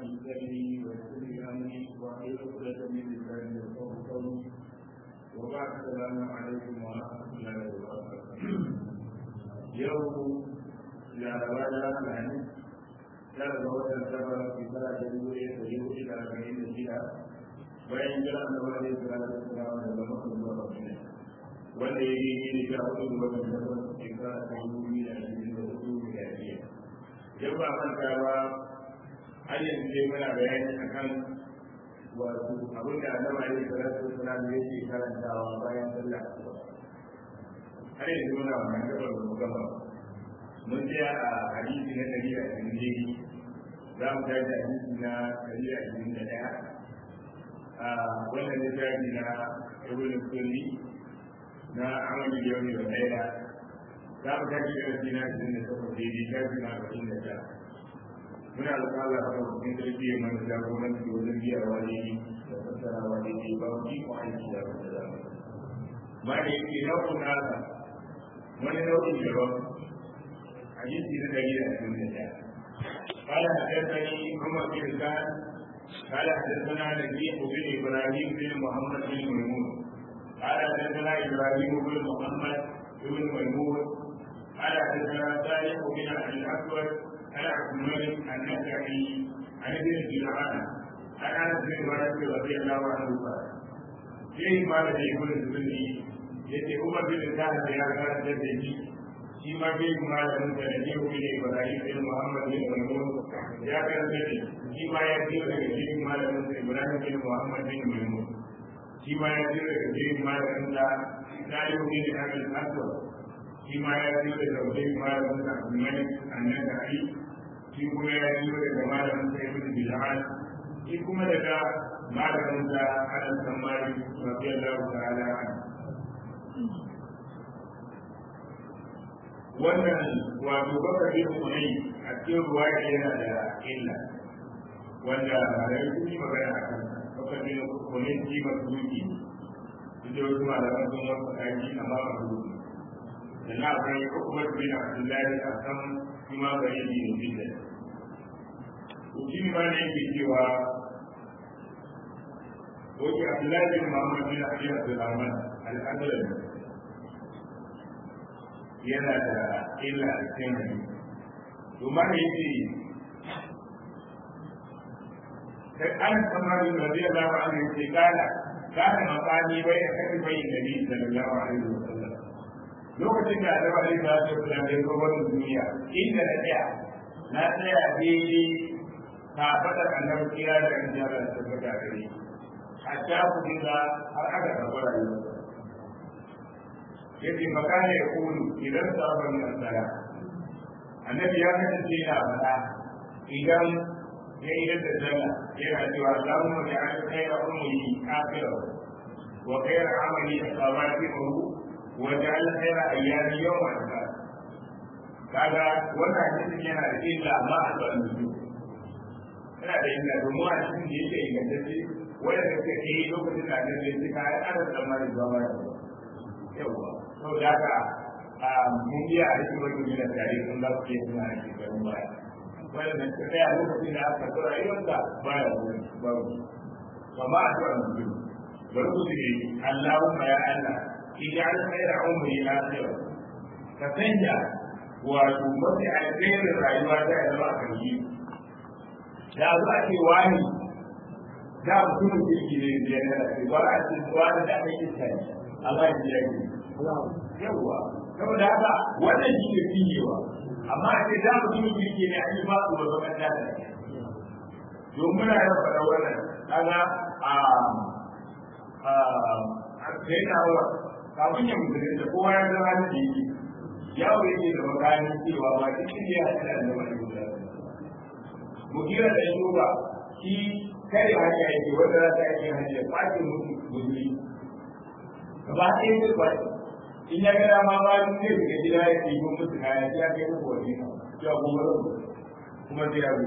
لي صدري ويسر لي امري واحلل عقدة من لساني يفقهوا قولي وبعد السلام عليكم ورحمة الله وبركاته يوم laraba da alhamis tara ga watan safar shekara ta dubu ɗaya da dubu ɗaya da arba'in da shida bayan jira da wani sura da sura da zama kan zuwa madina wanda ya yi ne sha hudu da watan safar shekara ta dubu biyu da ashirin da hudu da biyar yau ba manta ba har yanzu dai muna bayani akan wato abin da annabi alaihi salatu wasalam yake karantawa bayan sallah asuba har yanzu muna wannan gabar da mu gama mun tsaya a hadisi na ɗari da ashirin daidai za mu tashi hadisi na ɗari da ashirin da ɗaya a wannan littafi na ibn sulli na amali da yau da ɗaya za mu tashi darasi na ashirin da takwas daidai shafi na arba'in da tara muna alƙala a kan sarki ya mana jagoranci wajen biyawa daidai da fassarawa daidai ba mu ji ko aiki da wanda za mu ma da yake nau'in nasa wani nau'in daban حديث دليل من الله قال حدثني عمر بن سعد قال حدثنا نبيح بن ابراهيم بن محمد بن ميمون قال حدثنا ابراهيم بن محمد بن ميمون قال حدثنا صالح بن ابي الاسود عن عبد الملك النسعي عن ابن جدعان عن انس بن مالك رضي الله عنه قال فيه ما لدي يقول الزبدي يتي عمر بن سعد يا كان shi ma bai kuma da muka da jihu ne Ibrahim bin Muhammad bin Maimun ya karanta ne shi ma ya ji daga jihu malamin sa Ibrahim bin Muhammad bin Maimun shi ma ya ji daga jihu malamin sa Salihu bin Abdul Aswad shi ma ya ji daga jihu malamin sa Abdul Malik An-Nasa'i shi kuma ya ji daga malamin sa Ibn Bilal shi kuma daga malamin sa Anas bin Malik radiyallahu ta'ala anhu wannan wato baka bin kunai a cikin ruwa yana da illa wanda rai sun yi magana a kan baka bin kunai ji masu duki duk da wasu malaman sun wasu kaji amma ba su duki da na akwai hukumar bin abdullahi a kan kuma bari yi da bidda shi ne ma ne yake cewa Oke Abdullahi bin Muhammad bin Abi Abdulrahman al-Adlan yana da illa a cikin hadisi to ma da yake sai an samari radiyallahu anhu yake kana kana makani bai da kai bai nabi sallallahu alaihi wasallam lokacin da Annabi alaihi salatu wasallam ya zo wannan duniya inda na tsaya na tsaya daidai ka fadar Annabi kira da kan jara da tabbata gare hatta ku dinga har aka gaba rayuwa yake makana ya kulu idan sabon min sala annabi ya kasance yana faɗa idan ya idan da sallah yana cewa Allahumma ja'al khayra umri akhira wa khayra amali khawatimahu wa ja'al khayra ayyami yawma al kaga wannan hadisin yana da illa amma a tsaron su yana da illa domin a cikin da yake ingantacce wanda suka ke lokacin da annabi ya ce ka ai ana tsammanin zama yawa sau da haka mun biya a cikin wani gina tare sun za su iya suna a shekarun baya wanda ta tsaya lokacin da aka tsara rayuwarsa baya wani babu kama a zuwa mutum bari ku su ne Allahumma ya Allah idan khayra umri akhir ka sanya wato mafi alkhairin rayuwa ta ya zama a karyi da za a ce wani da mutumin kirki ne da yana da ba a ce wani da aka yi tsari Allah ya yi yawwa saboda haka wannan shi ne fiyewa amma a ce za mu yi kirki ne an yi ba su ba zaman da domin muna yin faɗa wannan kaga a a kai na wa kafin ya mutu da kowa ya zama da yake yawo yake da makani cewa ba cikin ya haɗa da wani guda mukira da shuba shi kare hanya yake wanda za ta yi hanya kwace mutu guzuri gaba ɗaya zai kwace in ya ga dama ba ni zai daga gida ya ke yi musu kaya sai ya kai muku wani ya kuma kuma zai yazo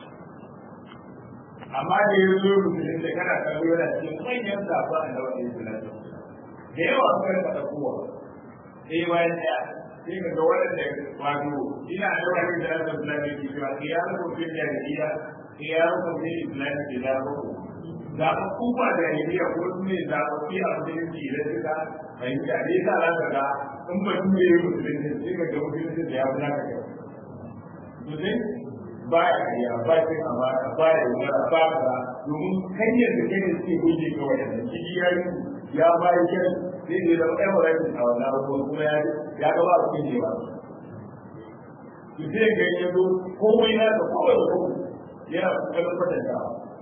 amma da ya zo rubutun da kana kallo yana cikin manyan safa a da wani salatu da yawa suka rika ɗaukowa sai bayan ɗaya sai ka ga waɗanda wato ina da wani da Allah ta ne ki cewa kiyamu ko fi jahiliya kiyamu ko fi islami da da ko da ku ba da jahiliya ko su ne da ku fi a musulunci da suka fahimta ne sa za ka ga in ba su ne musulunci sai ka ga musulunci da ya fi naka kyau to sai ba ya kariya ba ya kai amana ba ya yi ba ka domin hanyar da kai da suke guje ga waɗanda shi ya yi ya bayi kyan sai ne da ɗan wani a wannan abubuwan kuma ya ya ga ba su ne ba su sai ga ya zo komai na da kowa da kowa yana kokarin kwatanta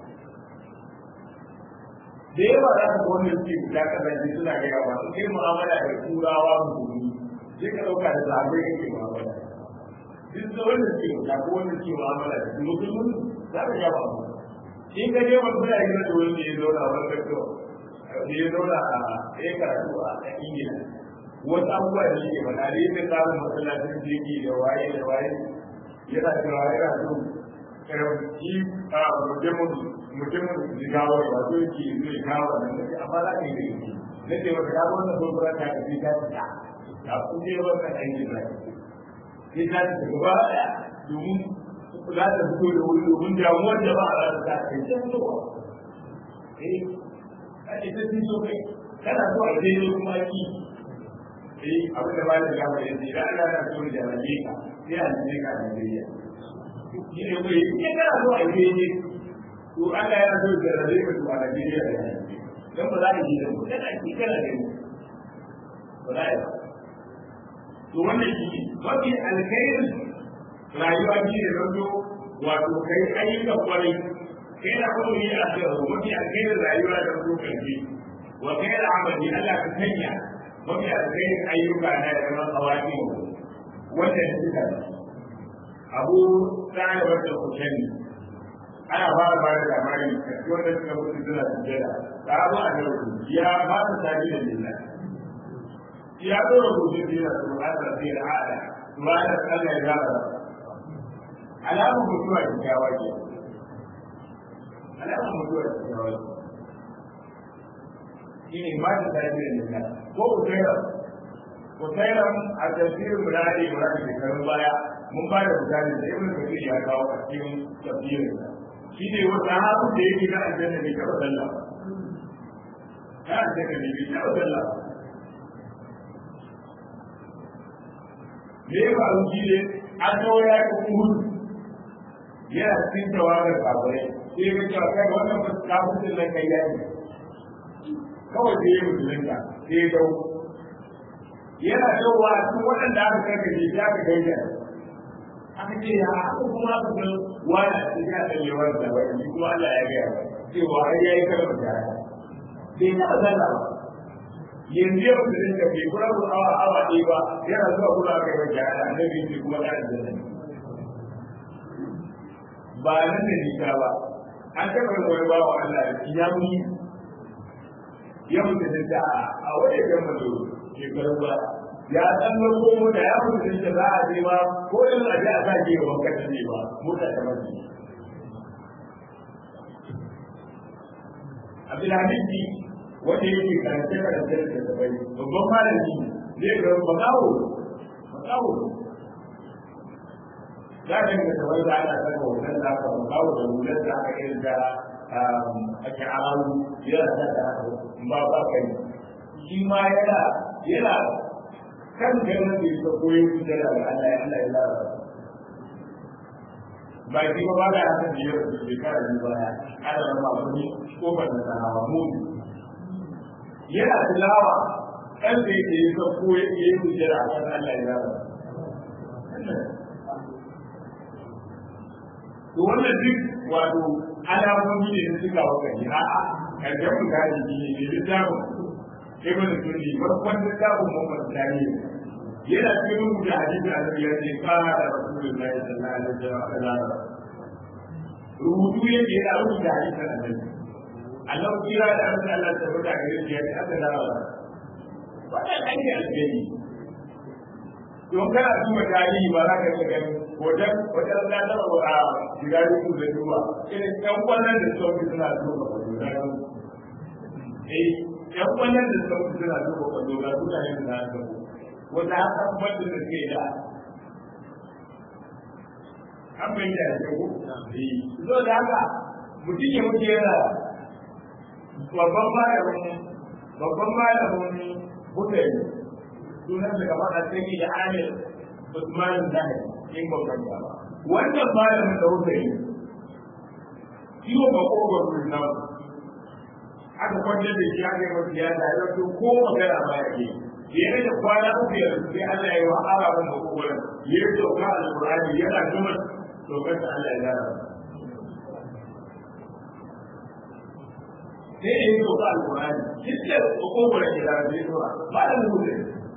da yawa za ka wanda suke fita kasance suna ga yawa su kai mu'amala da turawa musulmi sai ka ɗauka da zaɓe kake mu'amala duk da wanda suke fita ko wanda suke mu'amala da su musulmi za ka ga ba in ka je wani suna yi da wani ya zauna wani kakkawa da ya zauna a ya karatu a ingila wasu abubuwa da yake faɗa da yake samun masallacin jirgi da waye da waye yana cewa yana so karamci a mutumin mutumin jigawar ba so yake zo ya kawo nan nake amma za ka yi da yake na ce maka ka wannan sokura ta ka ta ta ta kun je wannan aiki na sai ta ta gaba ɗaya domin za ta fito da wuri domin damuwar jama'a za ta ta kai ta fitowa eh ake ta fito kai kana so a je kuma ki eh abin da malam ya faɗa yace idan Allah na so da rabe ka sai a je ka Najeriya shi ne kai in kana so a je ne to Allah ya so da rabe ka to a Najeriya da dan ba za ka yi da mu kana ki kana da mu ba za ka to wannan shi ne mafi alkhairin rayuwa shi ne zanto wato kai ayyukan kwarai kai da kuma yi a cikin mafi alkhairin rayuwa da kuma karfi wa kai da amali Allah ka sanya mafi alkhairin ayyuka na da zama kawaki wanda ya suka abu tsara wata kushani ana ba da bada labari wanda suka mutu suna sujjada ta abu a yau ya ba su tafi da lillah ya zo da kusa dina su ba ta fi al'ada su ba da Allah ya zaba alamun mutuwa kyakkyawa ke alamun mutuwa kyakkyawa ke shi ne ba ta tafi da lillah ko usaira usaira a tafsirin mu da ake mura da shekarun baya mun ba da misali da ibn kathir ya kawo a cikin tafsirin shi ne wata hafu da yake ga aljanna ne kawai sallah ya aljanna ne bai kawai sallah me ya faru shi ne an kawo ya yi uhud yana cikin tawagar kafirai sai ya cewa kai wannan kafin nan kai yaki kawai sai ya musulunta sai ya dau yana dawowa cikin waɗanda aka karkace shi aka gaida aka ce ya aka kuma aka san wani a cikin ya ɗan yawan da wani kuma Allah ya gaya ba cewa har ya yi kalmar shahada bai taɓa sallah ba yanzu yau da rinka bai kura ku awa awa ɗaya ba yana zuwa kura aka yi wajen ana annabi ce kuma ɗan aljanna ba nan da nisa ba an taɓa yin wani bawa Allah da ya muni ya mutu da a wajen jan mazo shekaru ba ya san na ko mota ya mutu da za a je ba ko in a je a sa ke wa kasa ne ba mota ta mace Abdulhamid wanda yake karance karance da tabai babban malami zai ga makawo makawo za ka ga tabai da ana saka wannan da aka makawo da hular da aka irin da ake arawu yana saka ba ba kai shi ma yana yana kan ganin da ya koyi kusa da Allah ya Allah ya lara ba shi ba ba da haka da yau shekara biyu baya ana rama wani kofar da sanawa mu yana tilawa ɗan da yake yi sauko ya yi hujjar a kan Allah ya zaba. To wannan duk wato alamomi ne na suka waka ne a'a ƙarshen misali ne ne littafin ibn sunni farkon littafin Muhammad Sani yana cikin rubuta hadisi a ya ce fara da Rasulullahi sallallahu alaihi wasallam rubutu yake yana rubuta hadisi a nan Allah kira da Allah Allah ta fada gare shi ya aka dawo wannan ake alheri don kana duba tarihi ba za ka ga gani wajen wajen da ta ba a shiga rubu da duba irin ɗan wannan da sauki suna duba ba da eh ɗan wannan da sauki suna duba ba da suna yin da haka wanda haka kuma da suke da an bai da ya ko zo da haka mutum ya mutu yana babban malamin babban malamin hudari sunan da kamar a cikin da amir usman zahir in babban ba wannan malamin da hudari ciwo ba ko ba su na aka kwantar da shi aka yi masu ya da ya ko magana ba ya ke yana da kwana uku yanzu sai Allah ya yi wa araban da kokolan ya yi sauka alƙur'ani yana gama saukar da Allah ya gara sai ya yi sauka alƙur'ani kiskar kokolan ya gara zai zuwa ba da mutu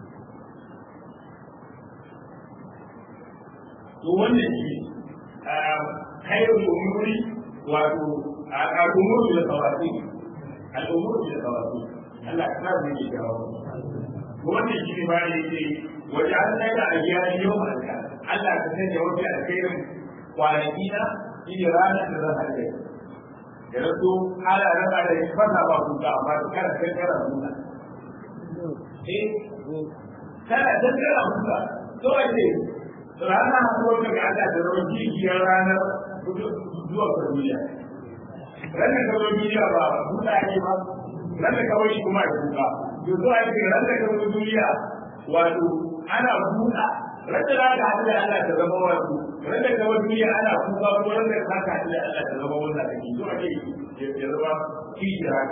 to wannan shi kayan umuri wato al'umuru da tawasi al'umuru da tawasi Allah ya sa mu yi jawo wannan shi ne bayan yake waje an sai da ayyari yau malaka Allah ka sanya wafi alkhairin kwanaki na shi ne ranar da zan haɗe da rasu ala raba da ya fasa ba ku ga amma kana kai kana musa eh kana dan kana musa to ake rana hakuwar da ga Allah da rawar jijiyar ranar zuwa duniya ranar ka zo duniya ba buɗa ne ba ranar ka wani kuma ya kuka to zuwa yake ran da kan duniya wato ana buɗa ran da zaka haɗu da Allah ta zama wato ran da kan duniya ana kuka ko ran da zaka haɗu da Allah ta zama wannan kake to ake ya zama kira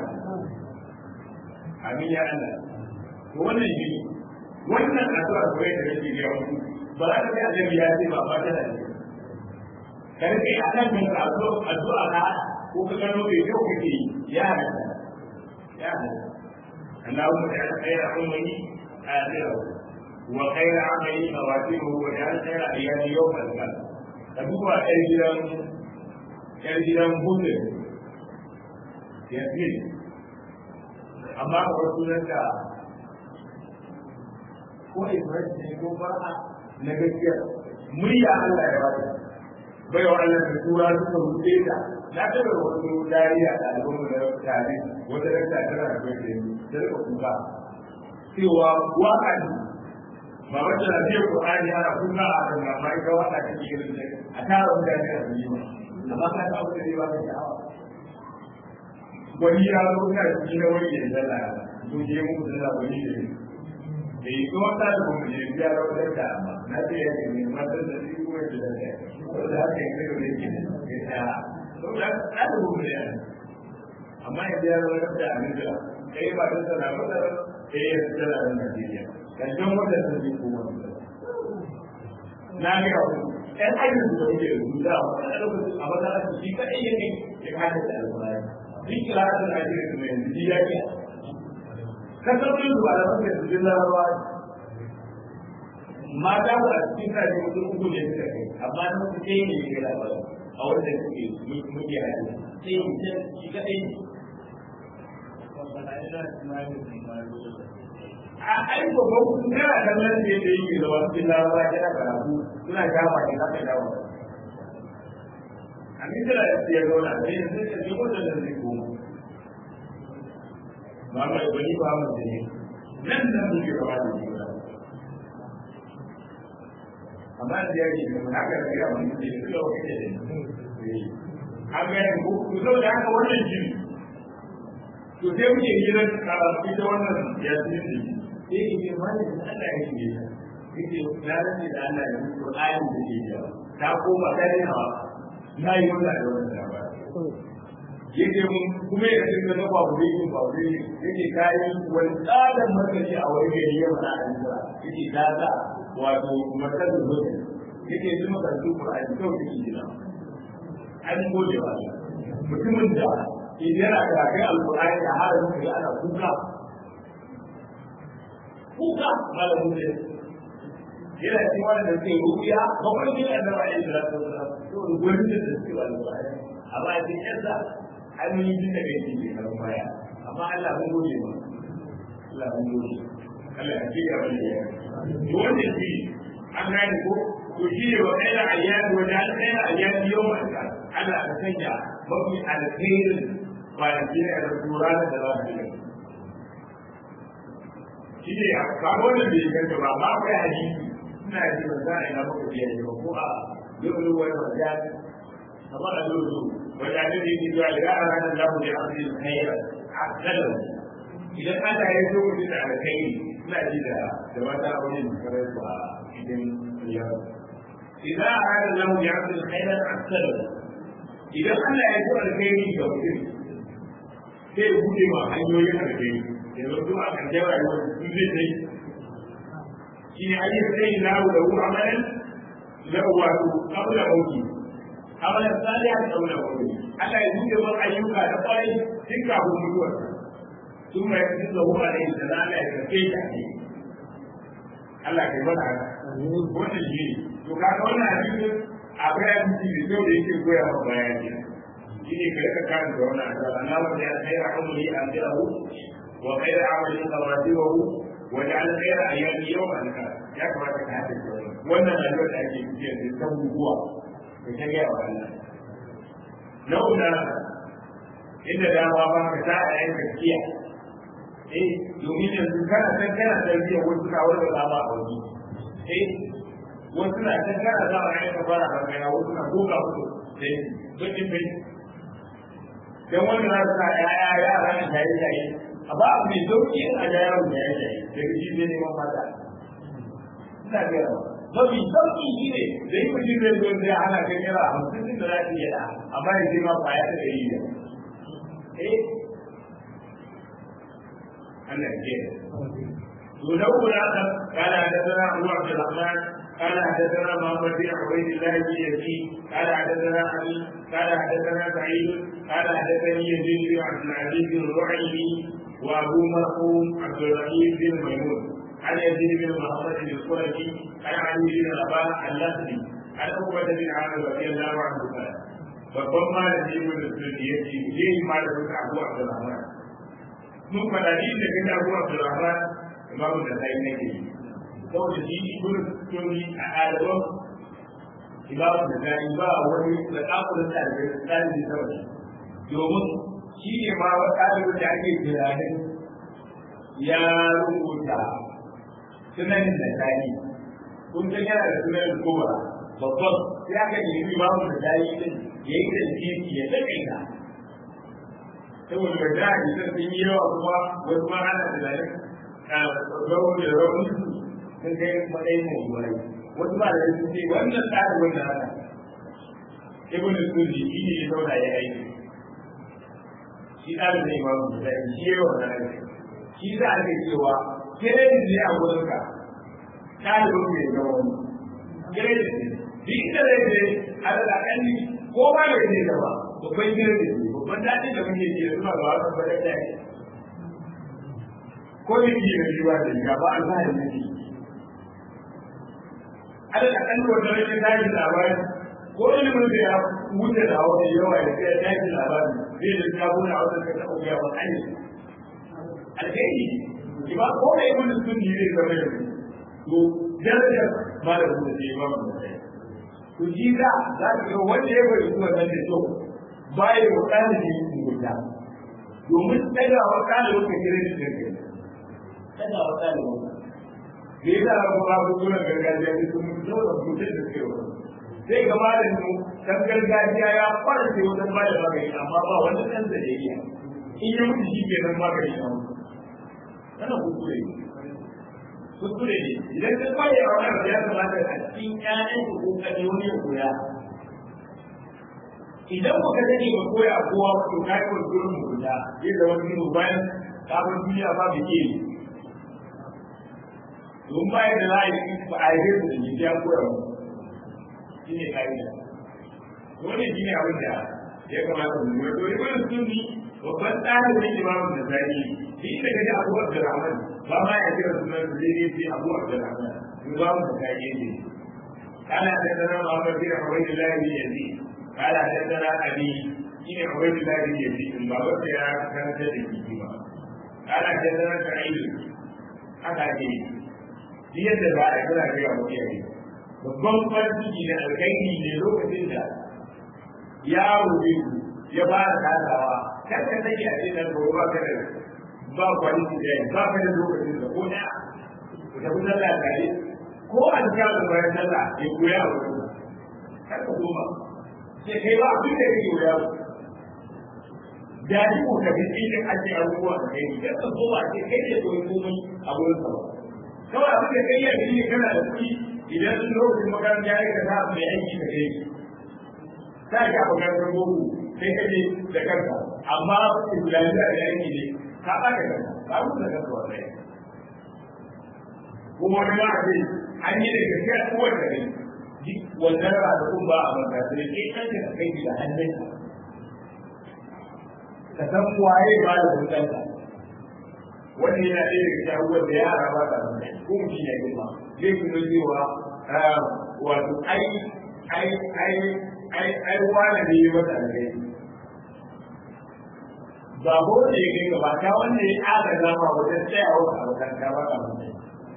amin ya Allah to wannan shi wannan addu'a ko yadda kake ga mu ba za ka ga annabi ya ce ba ba ta da ne kar kai akan kan addu'a addu'a ka ko ka gano bai kyau kake ya halatta ya halatta اللهم اجعل خير عمري آخره وخير عملي خواتمه واجعل خير أيام يوم القيامة تبقى أجرا أجرا بطل يسير أما رسولك ko ibrahim ko fara na gaskiya murya Allah ya bada bai wa Allah da tura suka rufe ta na taɓa wasu dariya da al'umma da tare wata da ta tana da bai da rika kuka cewa waka ne ba wacce na biyan Qur'ani ana kuka a kan na mai ga waka take irin da a tara mutane a duniya amma ka ta abu da ba ka sha'awa wani ya zo na shi na wani ya zalla to je mu da wani ne da yi kuma ta da kuma je biya da wata da amma na ce ya ne matan da shi kuma da da ko da haka yake da yake ne ya to da ta da kuma ne amma ya biya da wata da amma kai ba da sana ba da kai ya tsara da Najeriya kan don wanda sun yi kuma na ga ku ɗan ajin da kuke rubuta a lokacin a matsalar shi kaɗai yake ya kada da alƙur'ani duk kira da Najeriya kuma yanzu ya ke kasaurin zuwa da suke cikin larabawa mata ba a cikin kaji mutum uku ne suka kai amma na mutu ɗaya ne ya labarin a wanda suke muke hajji sai mutum shi kaɗai ne a aiko ba ku kana kallon da yadda yake da wasu cikin larabawa yana karatu suna kama da haka dawo a misira da su ya zauna sai yanzu da shi wanda da zai koma ba ma ibani ba mu da ne nan da muke gaba da shi amma da ya ce da haka da ya mun da su da wani da an ga ku ku zo da haka wannan jini to sai muke gidan karatu ita wannan ya ce ne sai ki ce mai da Allah ya ce ta kike na rage da Allah ya mutu ayin da ke da ta koma dare na na yi wannan da wannan ba yake mun kuma ya dinga na ba wuri yin ba wuri yake kayi wani tsadan markaci a wani gari ya mana a yanzu yake ta ta wato markazin zuwa yake ji makarantun Qur'ani kawai yake gina an gode wa mutumin da idan yana karatun alƙur'ani da harin da ana kuka kuka malamin da yana cikin wani da suke rubiya bakwai ne a zama yin da su da su gwani da su suke wani baya amma a cikin yansa hanyoyi jin da kai ke karan baya amma Allah mun gode ma Allah mun gode Allah ya ci gaba da ya to wanda shi an gane ko to shi ne wa kai da ayyadi wa da kai da ayyadi yau ma Allah ka sanya mafi alkhairin kwanaki a da tura da za su yi shi ne a kawo wannan bai ganta ba ba akwai hadisi ina ji ban za a ina maka biya ne ba ko a yau wani wajen kamar a lulu wajen da yake zuwa da a ranar za mu je a cikin khaira a kalau idan Allah ya zo mutum da alkhairi ina ji da da wata aure da kare su a cikin riyar idan a ranar za mu je a cikin khaira a kalau idan Allah ya zo alkhairi ga mutum sai ya buɗe ma hanyoyin alkhairi yanzu duk a ƙarshen rayuwar su zai sai shi ne ayyukan sai na da hu amalan na wato kabla mauki amalan salihan kabla mauki Allah ya buɗe ma ayyuka da kwarai tun kafin mutuwar sun mai fi da hu alaihi da Allah ya karfe ta ne Allah ya bada haka wannan shi ne to kaga wannan hadisin akwai hadisi da kyau da yake koya ma bayani shi ne ka rika kan da wannan addu'a Allah ya khayra amri an ta'u وخير عمل خواتمه وجعل خير ايام يوم الكار يا كما تكاتب wannan rayuwar da ake cikin da ta guguwa da ta gaya wa Allah nau'una inda dama ba ka ta a yanka kiya eh domin yanzu kana san kana tarbiyyar wasu na wani da ba a wani eh wasu na san kana za a yanka fara hankali wasu na goga musu da bakin bai dan wanda za su sa yaya yara ne shaye shaye a ba abu mai sauki a ga yaron da ya shaye daga shi zai neman mata ina ga yawa mafi sauki shi ne da yi mutum zai zo zai hana kan yara a hamsin din da za su yi da amma ya ce ma kwaya ta da yi da eh Allah ya ce to da uku da aka kana da sana Abu Abdurrahman قال حدثنا محمد بن عبيد الله بن يزيد قال حدثنا علي قال حدثنا سعيد قال حدثني يزيد بن عبد العزيز بن الرعيبي وابو مرحوم عبد الرحيم بن ميمون عن يزيد بن محمد بن القرشي عن علي بن الاباء اللخمي عن عقبه بن عامر رضي الله عنه قال babban malami ibn sulki ya ce je malamin abu abdurrahman mun fada ni da kan abu abdurrahman imamu da sai nake yi saboda shi ibn sulki a adaban imamu da sai ba wani da kafurin da da tsari da domin shi ne ma wa ɗalibin da ake tunanin ya rubuta sunanin da tani kun san yana da sunanin kowa babban ya ka nemi babu da tani din ya yi da titi ya taƙaita saboda da da ji sun yi yawa kuma wasu ma ana tunanin rawar da rawar sun kai matsayin mai yiwuwa wasu ba da sun ce wannan ɗalibin da haka ibn sunni shi ne ya zauna ya aiki shi ɗalibin da imamu da shi ya yawa na shi za a cewa kiredit ne a wurinka ɗalibin mai zama wani kiredit ne duk inda zai je a da ƙanni ko ba mai zai gaba babban kiredit ne babban daɗin da muke ji suna da wasu ba da ɗaya ko da ke da shi ba da shi ba alfahari ne shi a da ƙanni wata rashin tashin labari ko ilimin da ya wuce da hawa yawa ya kai tashin labari zai da sabuna a wata kasa ubiya ba hanyar alkhairi ki ba ko da ibn sunni zai zama da to darajar malamin da zai ba mu da to ji da za ka ga wanda ya bari zuwa nan da kyau baya wa ɗalibi mugunta domin daga wa ɗalibin ka kire shi da kai daga wa ɗalibin ka da ya zara kuma abubuwan gargajiya da sun mutu da mutum da suke wa sai ga malamin dan gargajiya ya farce wajen ba da magani amma ba wani ɗan da ya iya in ya mutu shi ke nan magani a mutu kana kuskure ne kuskure ne idan ka kwaye a wannan ya kamata a cikin ƴaƴan ku ko kaje wani ya koya idan ku ka sani ba koya kowa ko kai ko gurin mu guda zai da wani mu bayan kafin duniya ba mu ke don bayan da za a yi ba a yi da ni ya koya mu shi ne ka'ida wannan shi ne abin da ya kamata mu yi to ibn sunni babban tsarin da ke babu da zai shi da kaji abu abdurrahman ba ma ya kira sunan da zai yi abu abdurrahman mu babu da zai ne kana da dana Muhammad bin Ubaydillah bin Yazid kana da dana Abi shine Ubaydillah bin Yazid in babu da ya karanta da kiki ba kana da dana Sa'id haka ke shi yadda ba a kira ga mutane babban farki da alkhairi ne lokacin da yaro zai ya fara kasawa kar ka sake a cikin gobe ba ka da ba kwaliti da ba ka da lokacin da ko da ku tafi sallah tare ko a cikin da bayan sallah ya koya wa ku kar ka koma sai kai ba abin da kake koya da ni ko ka bi cikin ake abubuwa da kai da ka zo ba sai kai ne koyi komai a wurin sa kawai abin da kai ya yi kana da kuɗi idan sun lokacin makaranta ya yi ka sa mai aiki da kai ta ga makarantar boko sai ka je da kanka amma islamiyya da aiki ne ka ba da kanka ba mu da kanka wannan kuma wani ma a ce an yi da gaske a kowace ne wannan ranakun ba a manta sai ke kanka ka kai da hannunka ka san waye ba da hukunta wani yana ɗaya daga cikin abubuwan da yara ba ta zama ko mutum ya girma zai kuma cewa wato ai ai ai ai ai wani ne ya mata da kai ba ko da ya kai gaba ta wanda ya ƙara zama wajen tsayawa a makaranta ba ta mutum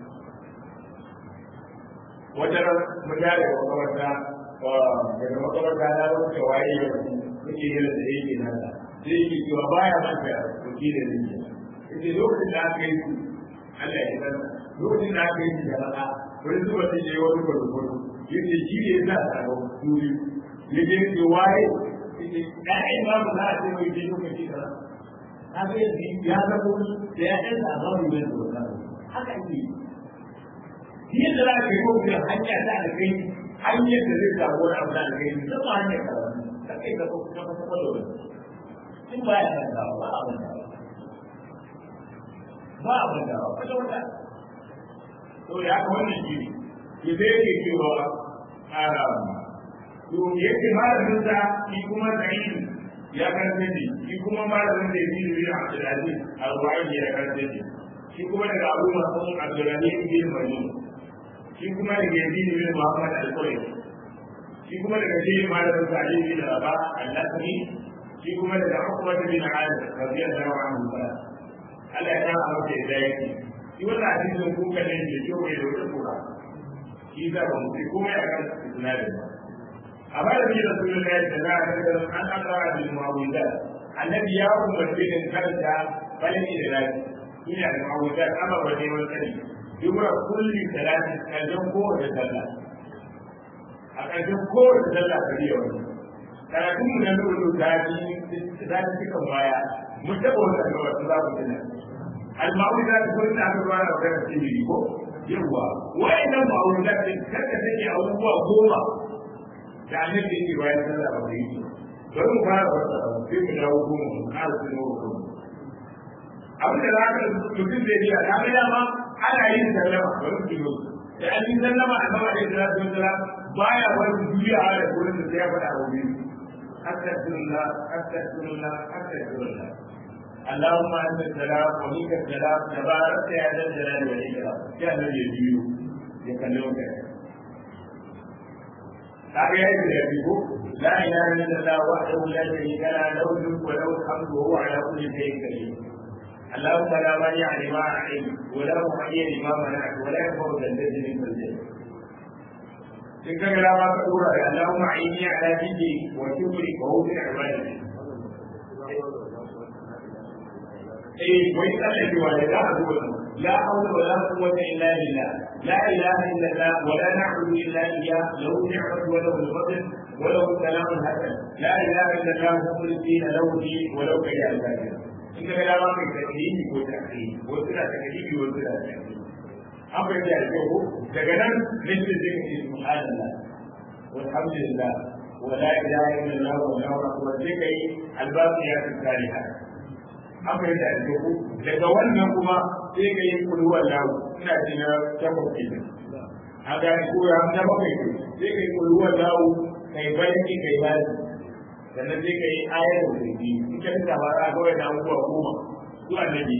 wajen mutane da makamarta daga makamarta na wata waye ya muke yin da yake nasa sai yake cewa baya manta wakilin rinjiya yake lokacin da aka yi su Allah ya san lokacin da aka yi su da rana wani zuba sai ya yi wani gwargwaro yake shi ne ya sa ta ga duri ya je ce waye yake ɗayan ma ba za a ce mai je lokaci kaza na ga yanzu ya zama da ya ɗan sa zama mai da wannan haka ake yi shi yadda za ka yi ko kuma hanya ta alkai hanyar da zai samu wani abu da alkai zama hanyar karatu ta kai ka kuma kuma kuma da wani in ba ya mantawa ba a mantawa ba a mantawa wata wata to da haka wannan shi ne ya zai yake cewa to yake malamin sa shi kuma sa'id ya karfe ne shi kuma malamin da yake yi a Abdulaziz al-Wa'idi ya karfe ne shi kuma daga Abu Mas'ud Abdulaziz bin Majnun shi kuma daga Yazid bin Muhammad al-Qurashi shi kuma daga shi malamin sa Ali bin Rabah al-Nasri shi kuma daga Uqba bin Amir radiyallahu anhu Allah ya kama masa da yake shi wannan hadisin kun kalle ne ko bai da wata kura shi da ba mu sai komai a kan isnadin ba amma da bin rasulullahi sallallahu alaihi wasallam an aqra bil muawidat annabi ya umarce da karanta balani da lafi ina da muawidat amma ba dai wani sani dubra kulli salati kallon kowace sallah a ƙarshen kowace sallah ka biya wani karatun mu na lulu ta ji ta ji cikin baya mun taɓa wata ga wasu za ku tuna al-ma'udu za ta kuma ta aka ruwa da wadda ta yi ko yawa wa'annan ma'udu za ta kaka take abubuwa goma da annabi yake bayan sallah ba da yi bari mu fara wata sai mu dawo goma mu ƙara su nawa goma abin da za ka mutum zai biya ta ga dama ana yin sallama bari mu biyo da an yi sallama a sama da salatu wasalam baya wani duniya a da gurin da sai ya faɗa a wuri astaghfirullah astaghfirullah astaghfirullah اللهم انت السلام ومنك السلام تبارك يا ذا الجلال والاكرام يا الذي يجيو يكلمك kaga ya yi da biyu la ilaha illallah wahdahu la sharika la lahu mulku wa lahu alhamdu wa huwa ala kulli shay'in qadir اللهم لا مانع لما اعطيت ولا محيي لما منعت ولا ينفع ذا الجد منك الجد in ka gara ma ka dora da Allahumma aini ala dini wa shukri wa husni ibadati eh wai Allah ji wani da a zuwa la hawla wa la quwwata illa billah la ilaha illa Allah wa la na'budu illa iyyah lahu ni'matu wa lahu al-fadl wa lahu al-kalam al-hasan la ilaha illa Allah mukhlisina lahu din wa lahu kariya al-kafir in ka gara ma ka takrimi ko takrimi ko suna takrimi ko suna takrimi an bai da yau daga nan nake zai ce subhanallah walhamdulillah wa la ilaha illallah wa la akbar sai kai albaqiyat salihah an bai da yau daga wannan kuma sai kai kullu wallahu ina ji na tabbaki a ga ko ya da bakai sai kai kullu wallahu kai barki kai bani sannan sai kai ayar da bi in ka ta ba ga wannan abubuwa goma su annabi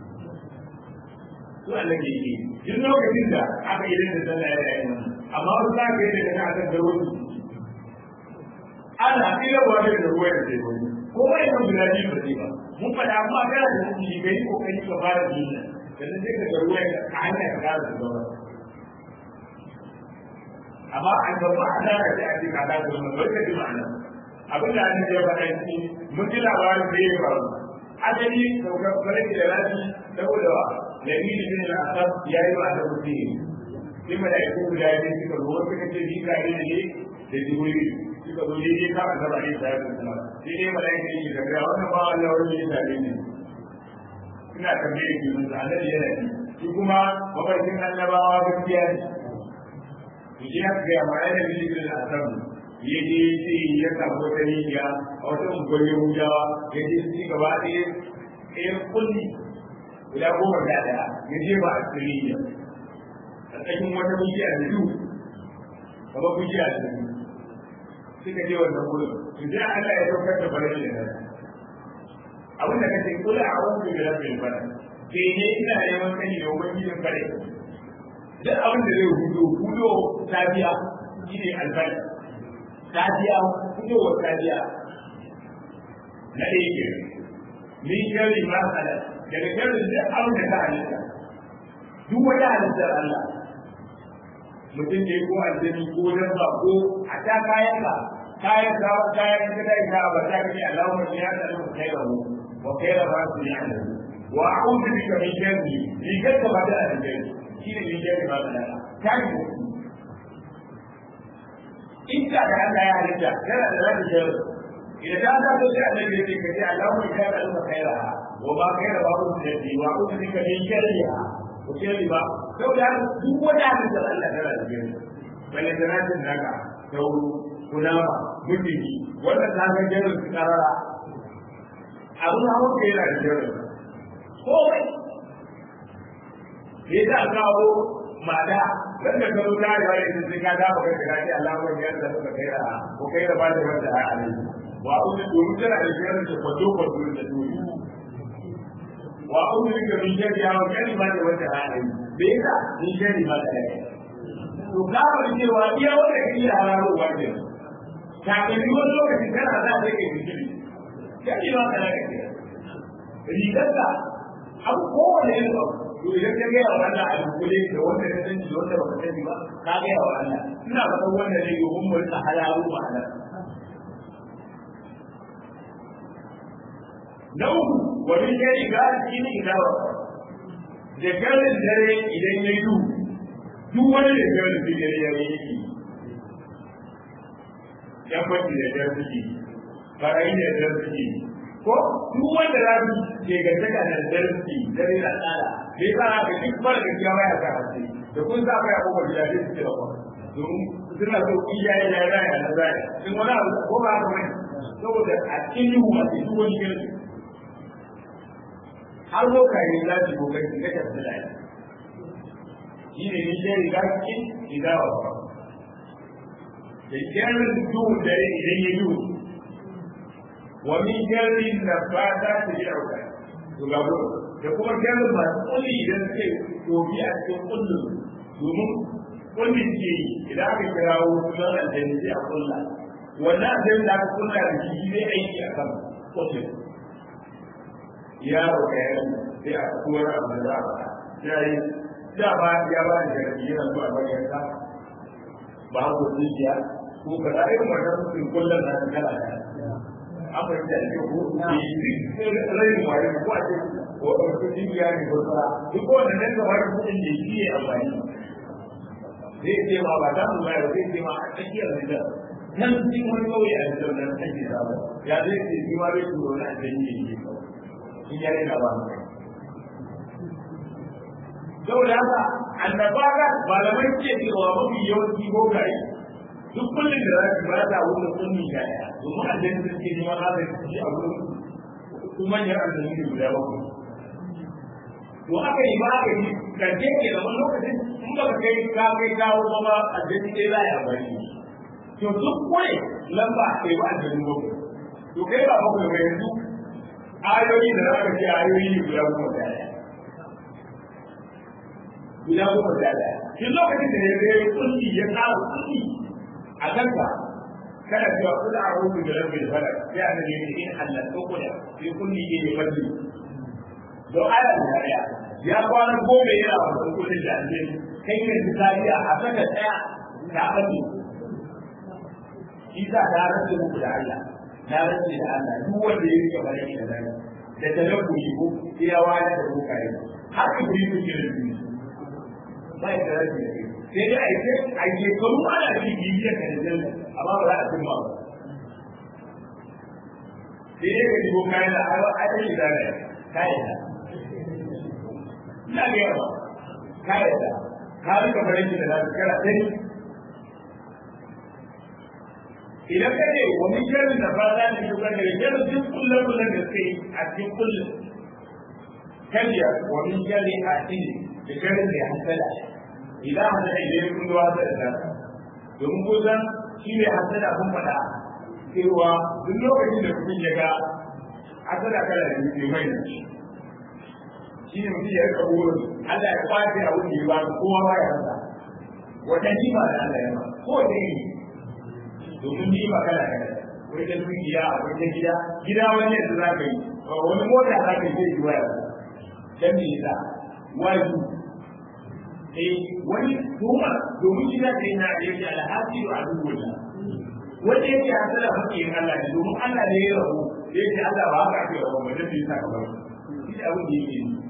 su annabi ne duk lokacin da aka yi da sallah ya yi amma wasu za ka yi da kana kan garwa su ana ila wa da ruwa da sai wani ko wai mun guda biyu ba sai ba mun faɗa amma kana da shi bai yi kokari ka fara yi nan sannan sai ka ga ruwa a hanya ka kara da gaba amma an ga ba a da sai a ce ka da wannan bai ka ji ma'ana abin da an ya faɗa shi mun ji labarin da ya faru asali saukar farki da rafi saboda nabi da bin al-asab ya yi wa da mutum sai malaiku guda biyu suka zo wasu suka ce jika ne ne da jibril suka zo daidai ka a gaba ne sai su kuma sai dai malaiku ne da ga wannan ba Allah wani ya tare ne ina tambaye ki mun annabi yana ne shi kuma mafarkin annabawa gaskiya ne shi ya ga ma yana da bin al-asab ya je sai ya samu wata rijiya a wata unguwar yahudawa ya je su gaba ɗaya ɗayan kulli guda goma da ɗaya ya je ba a cikin rijiya a cikin wata bishiya da du kamar bishiya da du suka je wannan wurin su je Allah ya saukar da farashin da nan abin da kace kula a wani da rabin fara ke ne ina neman sani da ubangijin fare duk abin da zai hudo hudo safiya shine albarka safiya fitowar safiya na ɗaya ke min sharri ma kada daga sharrin da abin da ta halitta duk wata halittar Allah mutum ne ko aljani ko dabba ko a ta kayan ka kayan ka kayan ka da ita ba ta kace Allahumma ya ta lu khairu wa khairu ma su ya wa a'udhu bika min sharri ni kadda ba da aljani shi ne min sharri ma kada ta yi inda da Allah ya halitta yana da zaki jaro idan ta ta sai annabi ya ce ka ce Allahu ya ka alka khaira wa ba khaira ba ku da ji wa ku ka ne shari'a ko ce ba to da duk wanda halitta Allah tana da jaro balle da nan daga sauru kunama mutiki wanda ta ga jaro su karara abun hawo ke yana da jaro kowai ne da kawo ma'ana dan da ka rubuta da wani sai ka da baka da shi Allah ko ya da ka kai da ko kai da ba da wanda a alai wa uzu duru tana da shirin da kwato kwato da duru wa uzu da min jari ya kai ba da wanda a alai bai da min jari ba da alai to ka ba cewa iya wanda kake da hararo wanda ka ga ni wani lokaci kana za ka kai bikini ya ji ba kana kai rigarka abu kowane irin abu to idan ka gaya wa Allah a dukule da wanda ka sani da wanda baka sani ba ka gaya wa Allah ina ba san wanda ne domin mu rika halalu ma'ana na uku wani gari ga shi ne idawa da garin dare idan ya yi duk wani da garin da dare ya yi yan kwanci da dare suke barayi da dare suke ko duk wanda za su ke gantaka da dare suke dare da tsara me yasa ka duk fara da kiyawa ya ka hace da kun sa kai abubuwa da dai suke da kwa domin suna so iyaye da raya na zaya in wani abu ko ba haka bane saboda a cikin yiwu a cikin wani gari har lokaci za su kokari su ga tafi da shi ne ni sai riga cikin idawa da jarin duhun dare idan ya duhu wa min jarin da fata ta yi auka to ga da kuma jarin masu kulli idan suke tobi a cikin kullum domin kullum ke yi idan aka kirawo sunan aljanni sai a kulla wannan aljanni da aka kulla da shi zai aiki a kan kullum yaro ka yi sai a kuwar abu da za a ba sai da ba ya ba da jarabi yana zuwa bayan ka ba ku zuciya ko ka da irin wannan mutum kullum na kala da an bai da ke ko rai mu wani ko a ce ko a ce zuciya ne ko tsara duk wanda nan ga wani mutum da shi ya amfani zai ce ma ba ta mu bayar zai ce ma a tsakiyar da nan cikin wani kauye a cikin nan ake samu ya zai ce shi ma zai turo na da yi ne in ya rena ba saboda haka annabawa malamai ke cewa mafi yawanci bokaye duk kullum da za su ba ta wuce kunni yaya domin aljanna da suke neman haka su ci a wurin su manyan aljanna ne guda bakwai to aka yi ba aka yi karshe ke da wani lokacin in ba ka kai ka kai kawo ba ba aljanna ɗaya za a yi amfani to duk kure lamba a kai ba aljanna bakwai to kai ba bakwai ba yanzu ayoyi da za ka ce ayoyi ne guda goma da ɗaya guda goma da ɗaya shi lokacin da ya zai kulli ya ƙara kulli a kanka kada cewa kula a rubu da rabbil falak sai an ne in Allah ko kula sai kulli ne ya falli don aya da ɗaya ya kwana goma yana wannan kullin da ake kai ne misaliya a saka ɗaya ta falli shi sa ta rantsa muku da Allah na rantsa da Allah duk wanda ya rike bare da nan da talabbuli ko iyawa da bukari har ka kuri su kira su ba ya da rashi da sai dai a yi a yi karu ana ci bibiyar ka da zai amma ba za a cimma ba sai dai ka ji ko kayan da a yi da ne kayan da ina ga yawa kayan da ka rika farin da za su kara sai idan ka ce wa min sharri da ba za ta shuka da sharri duk kullum kullum da sai a cikin kullum kariya wa min sharri a cikin da sharri da hasala idan hasala idan kun zuwa da da domin ko san shi ne hasala kun faɗa cewa duk lokacin da kun ya ga hasala kala da ke mai shi ne mutum ya rika burin Allah ya kwace a wani ba kowa ba ya rasa wata jima da Allah ya ba ko da yi domin ni ba kana kana wai da dukiya akwai ta gida gida wani yanzu za ka yi wani mota za ka yi zai yi waya dan me yasa waju eh wani kuma domin gida da yana da yake alhaji wa aduwwala wanda yake hasala hakikin Allah ne domin Allah ne ya rabu yake Allah ba haka ake rabu ba dan me yasa ka bar shi abin da yake yi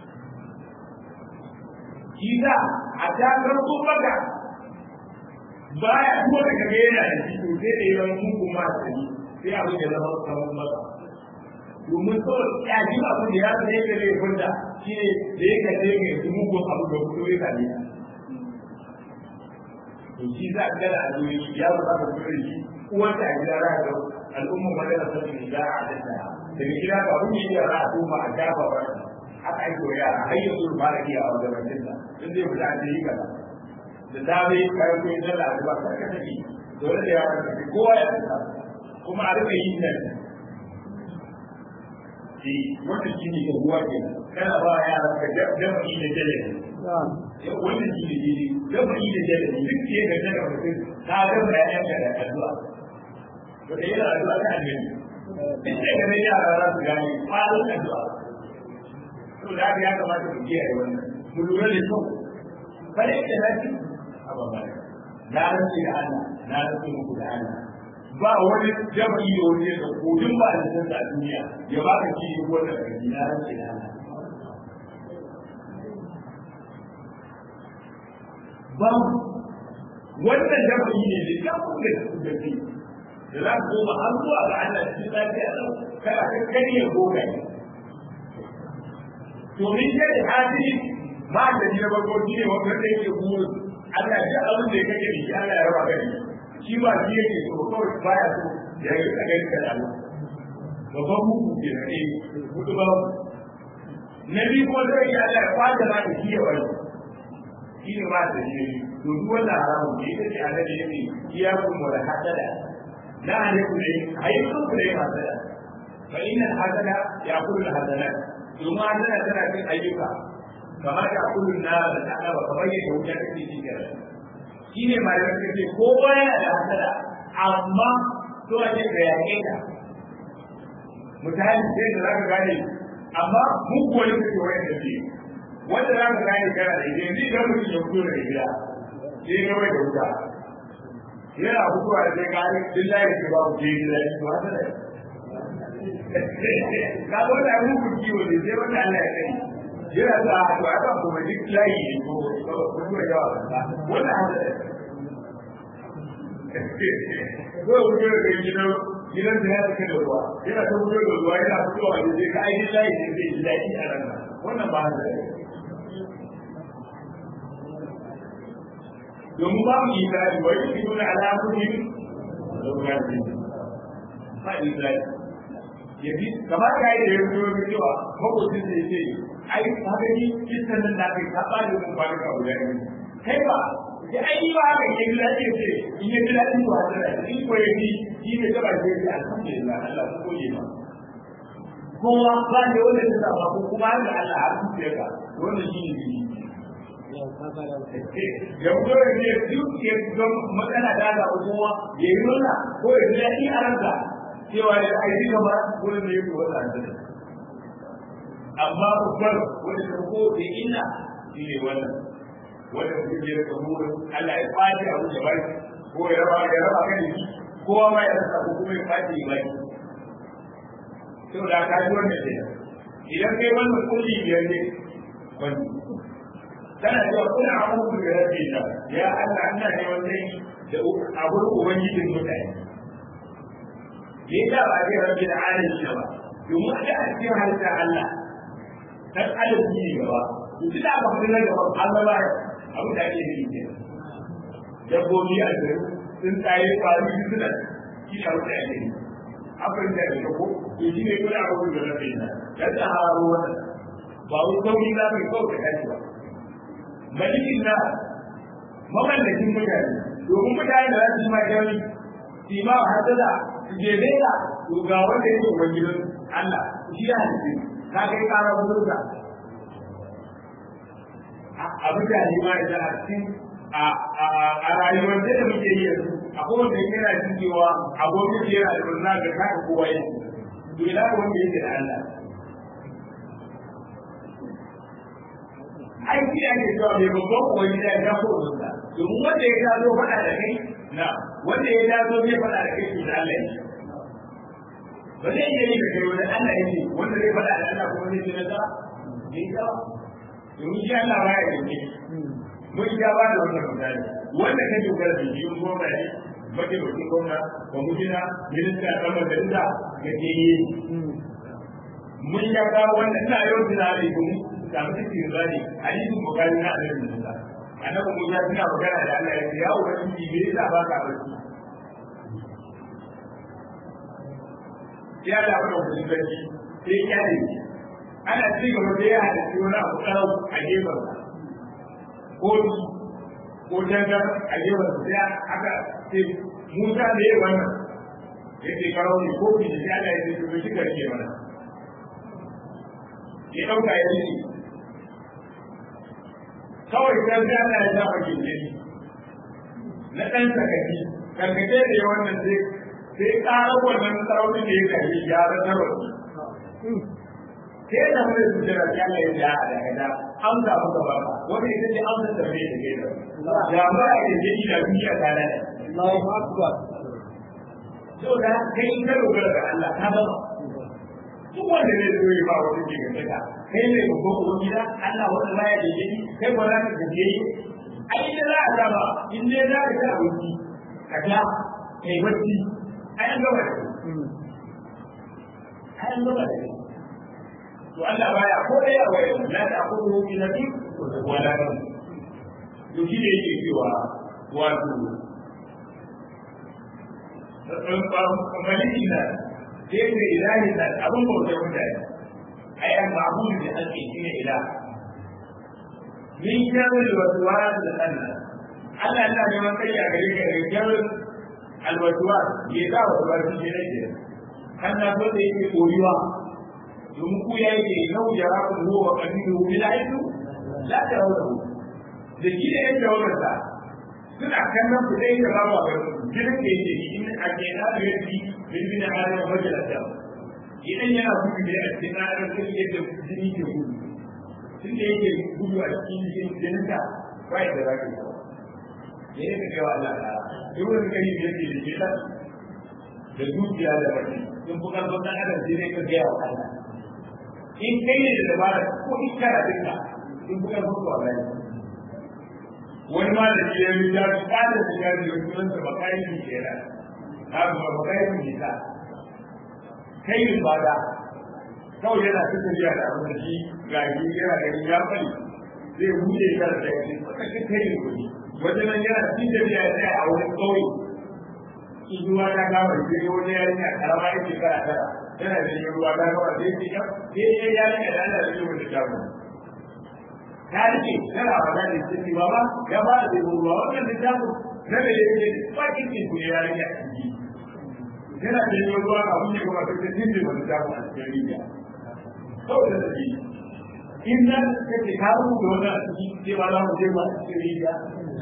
Kiza a takar baka baya ko da kaga yana da shi to sai da yawan mugun ma sani sai abin da zama kamar masa domin kawai ya ji abin da ya san yake zai furta shi ne da yake da yake yi mugun abu da kuma ya sani to shi za a gana a duniya ya zo aka fito da shi uwarta a gida za ka al'umma madara sun yi da a danta daga gida ba kun yi yara a tuma a shafa ba haka ake wa yara har yanzu ba da iya a wajen rantinta sun zai fita a yi kaza da dame kayan kuyi na laluwa ta ka take dole da yaran ka kowa ya tsaka kuma a rika yin nan shi wanda shi ne ga ruwa ke kana ba yaran ka dafa'i da jale wannan shi ne jini dafa'i da jale duk ke ga jale mutum ta gaba ya yanka da addu'a to da yana addu'a ta annabi duk da ga yara za su gane kwanan addu'a to da ya kamata mu kiyaye wannan mu lura da kyau bare da lafiya na rantsi da Allah na rantsi muku da Allah ba wani jama'i da wani da kodin ba da san a duniya ya ba ka ci ko da kai na rantsi da Allah ba wannan jama'i ne da kafin da su da ke da za ku koma har zuwa ga Allah cikin lafiya lau kada ka kariya goga ne to min kai hadiri ba da ni na farko shi ne wanda yake burin Allah ya abin da ya kake da shi Allah ya raba gani shi ba shi yake so kawai baya so ya yi ka gani ka damu babban muku ke na ne mutu ba na biyu ko zai yi Allah ya kwata ma da shi ya wani shi ne ba da shi to duk wannan haramun ne ita ce Allah da yake iya kuma da hasada la alaikum ne ayyukum ku ne hasada fa inna hasada ya kullu hasada domin hasada tana cin ayyuka kamar da kullun na da ta'ala ba kamar yadda wuta take ci da shi ne malamin da ce ko baya da hasada amma to a ce da yake ta mutane sai da zaka gane amma mun koyi da koyi da shi wanda zaka gane kana da idan ni da mutum ya fito daga gida sai ga mai da wuta yana fitowa da sai gane billahi ke ba ku je gida to hasada ka zo da muku kiwo ne sai wanda Allah ya kai yana da to aka kuma duk layi ne ko kuma da wannan hada ko wuce da gidan gidan da ya take da ruwa yana ta wuce da ruwa yana fitowa da zai ka aiki layi ne zai ji daɗi a ran wannan ba hada domin ba mu isra'i wa yi fito na alamomin lokaci ba isra'i ya fi kamar ka yi da ya fito da cewa makwacin da ya ce ai haka ni kisan nan da kai ta bani mun ba ka guda ne kai ba ya ai ba haka ke gida ce ce in ya gida din ba da in ko ya ni shi ne da ba ke da alhamdulillah Allah ko yi ba kowa ba ne wanda ta ba ko kuma da Allah har su ce ka wannan shi ne ya fito da ne duk ya ga matsala da ga kowa ya yi nuna ko ya ji daɗi a ranka cewa ya aiki gaba wurin da ya fi wata amma babbar wanda ta ko da ina shi ne wannan wanda mutum ya rika burin Allah ya kwace abu ya bai ko ya raba ya raba kan shi kowa ma ya rasa ko kuma ya kwace ya bai to da ka ji wannan ne idan kai wannan kulli biyar ne wani kana cewa kuna abubuwan da rabbi da ya Allah ina ne wannan da abun ubangijin mutane me yasa ba zai rabbi da alamin ba domin da a cikin halitta Allah dan adam ne gaba to duk da ba ku da gaba Allah ba abu da ake yi ne dabbobi a gari sun tsaye kwari suna shi da wuce ake yi abin da ya ko to shi ne kuma abu da rabbi da dan ta haro wannan ba wai sauri za ka kawo ka tashi ba malikin na mamallakin mutane domin mutane da za su yi ma jami su ma hasada su je nesa to ga wanda yake ubangijin Allah shi ya halitta ka kai kara mutunta a mutane ma da a cikin a rayuwar da da muke yi yanzu akwai wanda yake yana jin cewa abokin yana da murna ga kaka kowa yake to ina wanda yake da Allah aiki ake cewa mai babban wani da ya ko wanda domin wanda ya zo faɗa da kai na wanda ya zo zai faɗa da kai to da Allah ne ba zai iya yi da kai wani Allah yake wanda zai faɗa da Allah kuma zai ce nasara ne ka domin shi Allah ba ya yanke mun ya ba da wannan misali wanda ka dogara da shi ko ba ne mace mutum gwamna ba mutuna minista ta majalisa ga ke yi mun ya ga wannan ina yau tunani domin samu cikin zani hadisin bukari na annabi Musa annabi Musa suna magana da Allah ya ce ya ubangiji me yasa ba ka barci ya da wani wani sarki sai ya ne ana ci gaba da ya hada shi wani abu tsarau a gefen ko ko tangar a gefen sai aka ce Musa da ya wannan ya ce karau ne ko ki da Allah ya ce to shi karke mana ya dauka ya ce kawai kan sai Allah ya sa maki ne na dan sakaki karkace da ya wannan sai sai ƙara wannan sarauta da ya kai ya ratarwa sai da mun su jira ya Allah ya ja da kada an da muka ba wani ita ce an da bai da kai da ba ya da ji da duniya ta da Allahu akbar to da kai in ka dogara ga Allah ka ba duk wanda ne zo ya ba wani ke gaba kai ne ko ko gida Allah wanda ba ya da ji kai ba za ka gaje ai da za a zama in dai za ka ta abinci ka ta kai bacci ai an gaba da ai an gaba da to Allah baya ko da yawa la ta aqulu fi nabi wala nam to shi ne yake cewa wato maliki na sai ne ilahi na abin bautar mutane ai an ma'budu da ake shi ne ilahi min sharri waswas al-anna Allah yana neman kai a gare ka daga sharrin alwaswas ya sa waswas shi ne ke kan na so da yake koyuwa domin ku ya yake yau jara ku huwa wa qabilu bil aidu la tarawhu da shi da yake wannan sa suna kallon ku dai da babu ga gidan da yake in a ke na da yake bin bin adam majalata idan yana gudu da a cikin adam sai yadda jini ke gudu tun da yake gudu a cikin jininka ba ya da za ka yi ne ne ka kai wa Allah ta duk wani kai da yake da jita da dukiya da mace sun fi karfin ɗan adam sai ne ka gaya wa Allah in kai ne da dabara ko in kana dinka sun fi karfin su a gani wani ma da shi ya yi ya fi ƙada da ya yi sunan sa bakayi ne ke nan na ba bakayi ne ta kai yin bada kawai yana ta tafiya da abin da shi ga shi yana da ya fari zai buɗe shi da shi wata shi kai yin kuɗi wajen nan yana cikin tafiya ya tsaya a wani ƙauye in ruwa ta kama shi ne wani yarinya karama ya ce kara tara yana da yin ruwa ta kama sai ce sai ya yarinya da ana da yin wata shago ta rike tana wa da ce ce baba ya ba da yin ruwa wannan da shago na da ya ce ba kin ce ku yarinya a ciki yana da yin ruwa a wani kuma ta ce kin ce wani shago a cikin rijiya kawai da tafi in nan kake ka rubuta wannan a cikin ce ba za mu je ba a cikin rijiya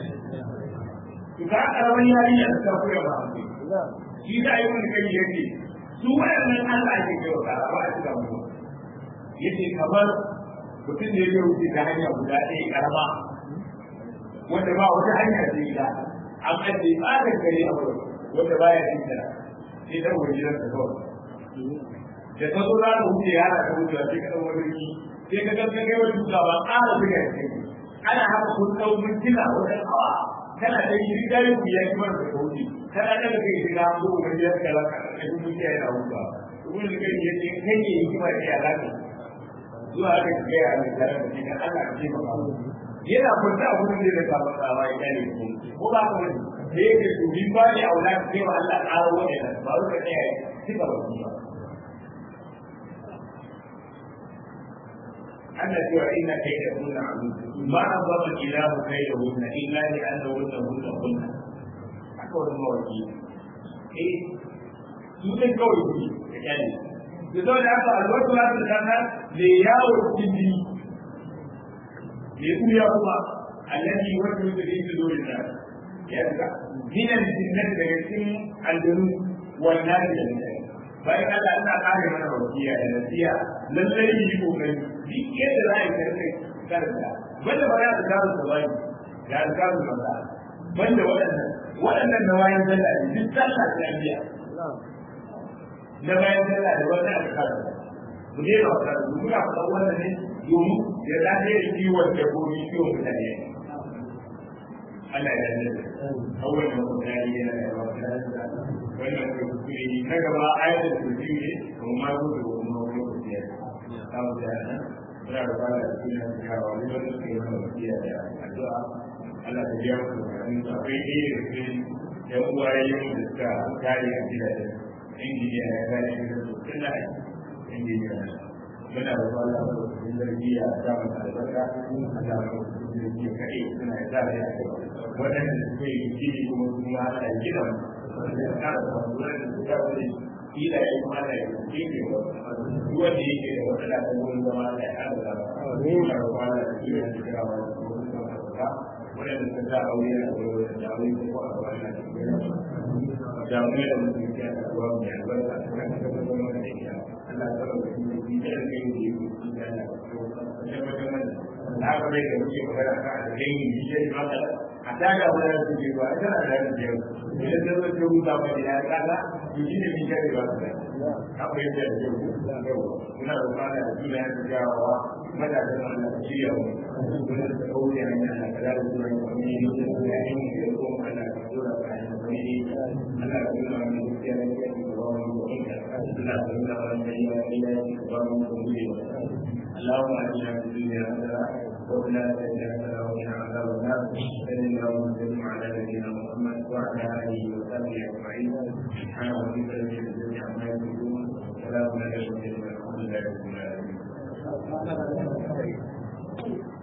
to ka karamin yarinya da ta koya ba shi da yi wani kai yake su waɗannan Allah ke kai wa kara ba a cikin mu yace kamar mutum da ya wuce ta hanya guda ɗaya karama wanda ba wata hanya ce ita an ajiye tsarin gari a wurin wanda baya jin ta sai dan wajen da kawai da ta zo za ta wuce yana ta wuce sai ka ɗau wani sai ka gangan kai wani tuka ba ƙara buga ya ce ana haka kun ɗau mintuna wajen awa kana da shi riga ya ku ya kuma da wuce kana da kai shiga ko wani ya kala ka da kuma ya yana wuce kuma da kai ya ce kai ne yi kuma ya alaka zuwa haka ka gaya mai tare da shi kan Allah ka ce maka yana kwanta a gudun da ka faɗa ba ya ne ko ba ka wani da yake to bin ba ne aula ka kai wa Allah ƙara wani ba ka tsaya cika ba ba أن إن كيدهن عظيم ما أنظر الإله كيدهن إلا لأنهن هن هن أكبر المواكيل إيه سوء كوي يعني يقول لك الوقت لا تتنى لياو الجدي يقول يا الله الذي يوجه في صدور الناس يبقى من الجنة تجسم الجنود والناس جميعا bayan Allah ina kare mana wasiya da nasiya lallai yi kokari duk yadda za a yi karfe karanta banda ba ya ta da bai ya ta da mata banda waɗannan waɗannan da wayan sallah ne duk sallah ta biya da bayan sallah da wannan alƙara mu dai ba ta mu ga fa wannan ne domin ya da ne kiwon da gobe kiwon mutane Allah ya yarda awwal ma kuma ya yi yana da wannan kuskure na gaba ayatul kursi ne kuma ma zo da kuma wani kursi ya samu da nan muna da bala da sunan kawo wani wanda suke mana wasiya da addu'a Allah ta biya musu bukatun su akwai ɗaya da cikin yan uwaye da suka kare a gidajen injiniya ya kare a gidan su tun da injiniya muna da bala da cikin zargiya a samun albarka a samun zargiya kaɗai suna da zara ya kai waɗanda suke yi gini kuma kuma ana gidan ila ya kuma da ya ke ne wanda yake da wata da ta gurin zama da ya kada da ne ma da kwana da ke da shiga wa da kuma da ka wanda suka sa aure da aure da aure ko a ga wannan da ke da mu da mutum ke da ruwa mai albarka kan da kuma da da ya Allah ya tsara da shi da ya ke yi da ya ko da ya ba da na ga da muke magana kan da yin yi shi ba a daga wani da ke ba ita da da ke idan da zai rubuta ba ya kaga to shi ne min kare ba ta akwai da ke kuna da kana da duniya da jawawa mada da Allah da shi yau kuna da kauye ne na da da duniya da ni ne da ya yi ne ko Allah da dora ka ne ni Allah da duniya ne da ya yi da ba mu ko ina Allah da duniya ne ya yi da ba mu ko ina اللهم اجعلنا في الدنيا حسنه وفي الاخره حسنه وقنا عذاب النار صل اللهم وسلم على نبينا محمد وعلى اله وصحبه اجمعين سبحان ربك رب العزه عما يصفون وسلام على المرسلين والحمد لله رب العالمين